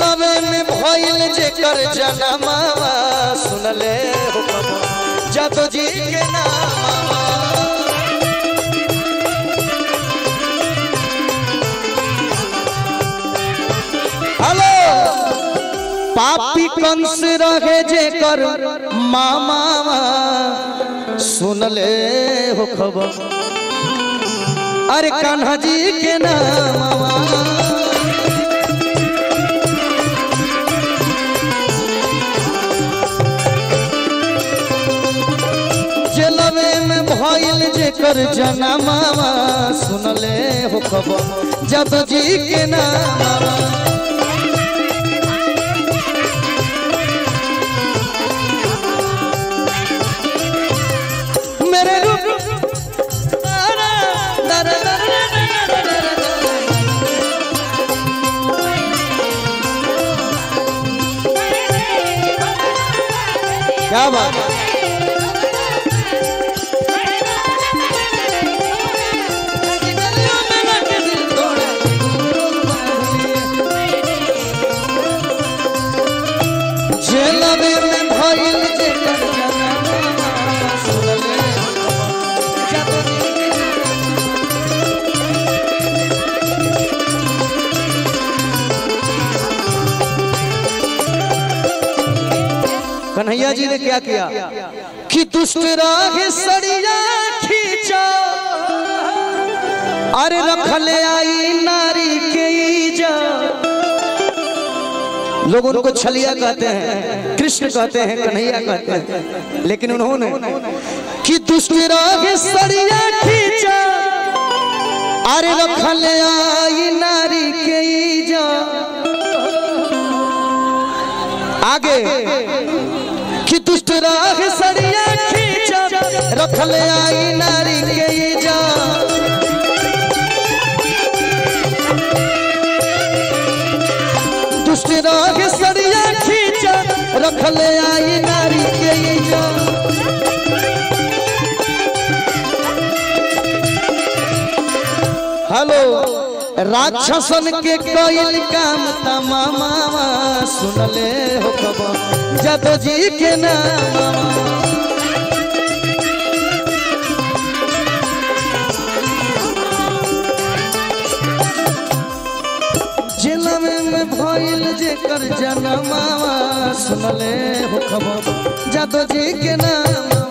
जेलवे में भइल जेकर जनमावा सुनले हो खबर जादो जी के नामावा हेलो पापी कंस रहे जेकर मामावा सुनले हो खबर अरे कान्हा जी के नामावा जेलवे में भइल जेकर जनमावा सुनले हो खबर जद जी के नामावा मेरे रूप तारा, तारा, तारा, तारा, तारा, तारा। क्या बात है जेलवे में भइल जेकर जनमावा सुनले जादू जी के कन्हैया जी ने क्या किया कि दुष्ट राग सड़िया खींचा अरे रखले आई नारी के इजा लोग उनको छलिया कहते हैं कृष्ण कहते हैं कन्हैया कहते हैं लेकिन उन्होंने कि दुष्ट राग सड़िया खींचा अरे रखले आई नारी के इजा आगे कि दुष्ट राग सड़िया खींचा रखले आई नारी के इजा दुष्ट राग सड़िया खींचा रखले आई नारी के इजा हेलो राक्षसन के कईल काम तमामा सुनले हो खबर जदो जी के नाम जिलम में भइल जेकर जनमावा सुनले हो खबर जदो जी के नाम